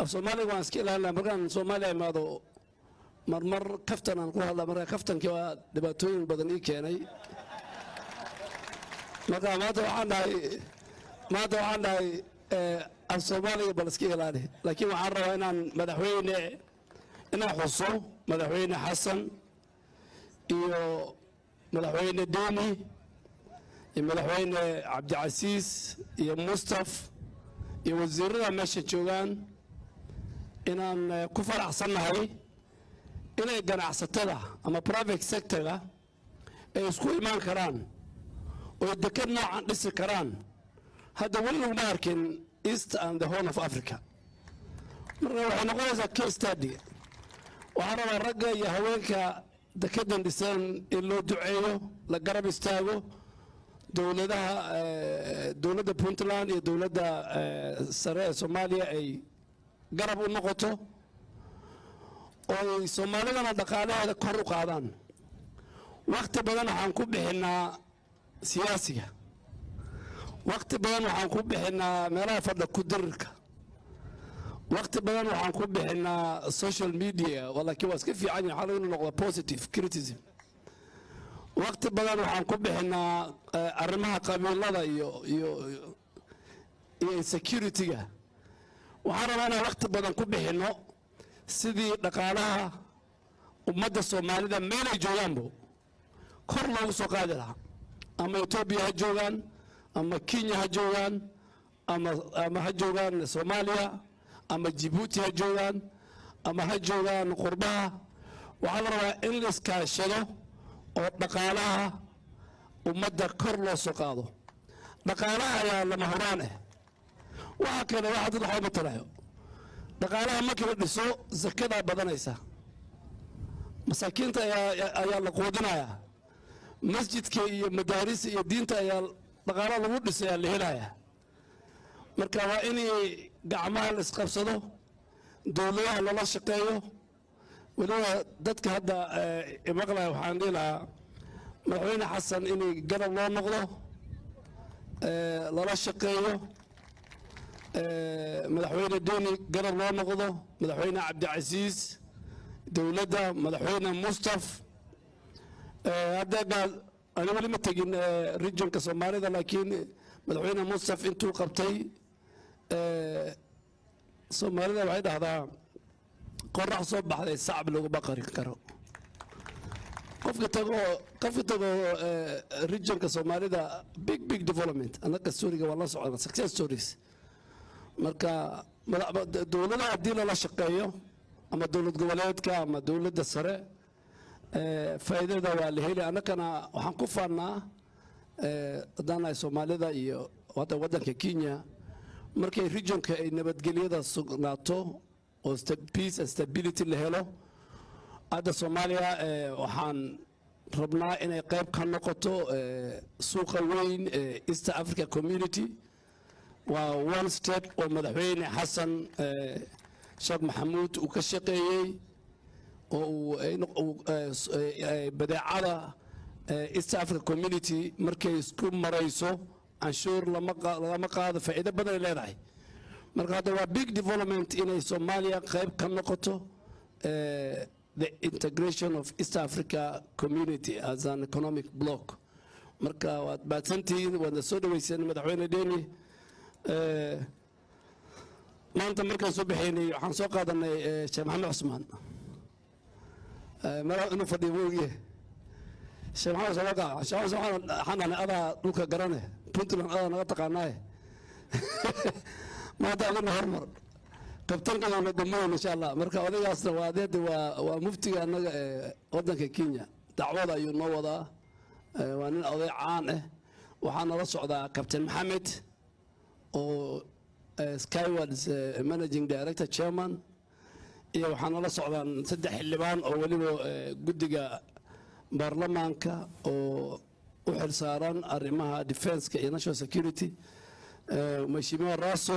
af soomaaliga waan iska ilaalina markaan soomaaliya imaado marmar kaftan aan ku hadla marka kaftankii waa dhibaatooyin badan ii keenay marka maanta waxaan dhahay maanta waxaan dhahay af soomaaliga bal iska ilaali laakiin waxaan rabaa inaan madaxweyne inaan xuso madaxweyne xasan iyo madaxweyne deni iyo madaxweyne cabdicasiis iyo mustaf iyo wasiirada meesha joogaan inaan ku faraxsannahay inay ganacsatada ama private sectorga ay isku imaan karaan oo deked noocan dhisi karaan hadda weli laguma arkin east and the horn of africa marka waxay noqonaysaa case study waxaan rabaa ragga iyo haweenka dekedan dhisan in loo duceeyo la garab istaago dowladaha dowladda puntland iyo dowladda sare ee soomaaliya ay garab u noqoto oo ay soomaalidana dhaqaalaheeda kor u qaadaan wakti badan waxaan ku bixinaa siyaasiga wakti badan waxaan ku bixinaa meelaha fadha ku dirirka wakti badan waxaan ku bixinaa social media laakiin waa iska fiican yahay xal inuu noqdo positive criticism wakti badan waxaan ku bixinaa arrimaha qabiilada iyo iyo iyo insecurity-ga waxaan rabaa inaan wakti badan ku bixinno sidii dhaqaalaha ummadda soomaalida meelay joogaanbo kor loogu soo qaadi lahaa ama etoobiya ha joogaan ama kenya ha joogaan ama ama ha joogaan soomaaliya ama jibuuti ha joogaan ama ha joogaan qurbaha waxaa la rabaa in la iskaashado oo dhaqaalaha ummadda kor loo soo qaado dhaqaalaha ayaa lama horaan ah waxa kale waxa dad waxba matalayo dhaqaalaha markii la dhiso zakadaa badanaysa masaakiinta ayaa la quudinayaa masjidka iyo madaarista iyo diinta ayaa dhaqaalo lagu dhisay ayaa la helayaa marka waa inay gacmaha la isqabsado dowladaha lala shaqeeyo weliba dadka hadda imaqlaya waxaan dhihi lahaa madaxweyne xasan inay garab loo noqdo lala shaqeeyo madaxweyne deni garab loo noqdo madaxweyne cabdicasiis dowladda madaxweyne mustaf hadda ani weli ma tegin regionka soomaalida laakiin madaxweyne mustaf intuu qabtay soomaalida waxay dhahdaa qorax soo baxday sacab laguma qarin karo qofka tagoo qofka tagoo regionka soomaalida big big development annaga storiga waan la socona success stories marka dowladaha haddii lala shaqeeyo ama dowlad goboleedka ama dowladda sare faa'iidada waa la heli annagana waxaan ku faannaa haddaan nahay soomaalida iyo hadda waddanka kenya markay regionka ay nabadgelyada sugnaato oo peace and stability la helo hadda soomaaliya waxaan rabnaa inay qayb ka noqoto suuqa weyn ee east africa community waa one state oo madaxweyne xasan sheekh maxamuud uu ka shaqeeyey oo uu badeecada east africa community markay isku marayso canshuur lagama qaado faa'iido badanay leedahay marka hadda waa big development inay soomaaliya qayb ka noqoto the integration of east africa community as an economic block marka waad baadsantihiin waadna soo dhaweyseen madaxweyne deni maanta markaan soo baxaynay waxaan soo qaadanay sheekh maxamed cusmaan mara inuu fadhiyo moogiye sheekh maxamed sabaka sheekh maxamed waxaan dhahnay adaa dhulka garane puntland adaa naga taqaanaaye maanta adina hormar kabtankana damayn insha allah marka odaygaasna waa adeeda waa waa muftiga annaga ee waddanka kenya dacwada ayuu noo wadaa waa nin oday caan ah waxaa nala socdaa kabtain maxamed oo skywards managing director chairman iyo waxaa nala socdaan saddex xildhibaan oo weliba guddiga baarlamaanka oo u xilsaaran arrimaha defenska iyo national security mheshimiwa raso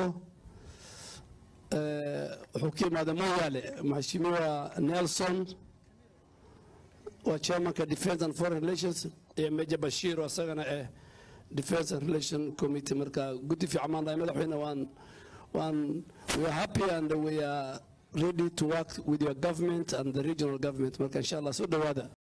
wuxuu ka yimaada moyaale mheshimiwa nelson waa chairmanka defense and foreign relations iyo meja bashir isagana eh defense and relation committee marka guddi fiican maan dhahay madaxweyne waan waan we are happy and we are ready to work with your government and the regional government marka insha allah soo dhowaada